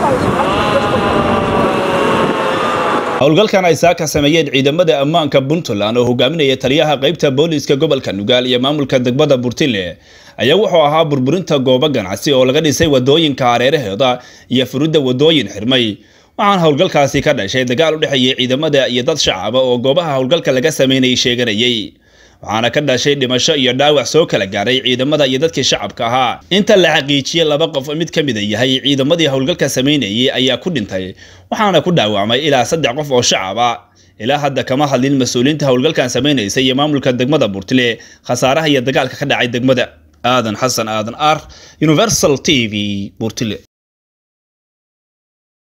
howlgalkan ay saaka sameeyeen ciidamada ammaanka puntland oo hogaaminaya taliyaha qaybta booliiska gobolka nugaal iyo maamulka degmada burtile ayaa wuxuu ahaa burburinta goobo ganacsi oo laga dhisay wadooyinka hareeraheeda iyo furidda wadooyin xirmay waxaana howlgalkaasi ka dhashay dagaal u dhexeeyay ciidamada iyo dad shacaba oo goobaha howlgalka laga sameynayay sheeganayay waxaana ka dhashay dhimasho iyo dhaawac soo kala gaaray ciidamada iyo dadkii shacabka ahaa inta la xaqiijiyey laba qof mid ka mida yahay ciidamadii howlgalka samaynayay ayaa ku dhintay waxaana ku dhaawacmay ilaa saddex qof oo shacaba ilaa hadda kama hadlin mas-uuliyiinta howlgalkan samaynaysa iyo maamulka degmada burtile khasaaraha iyo dagaalka ka dhacay degmada aadan xasan aadan ar universal t v burtile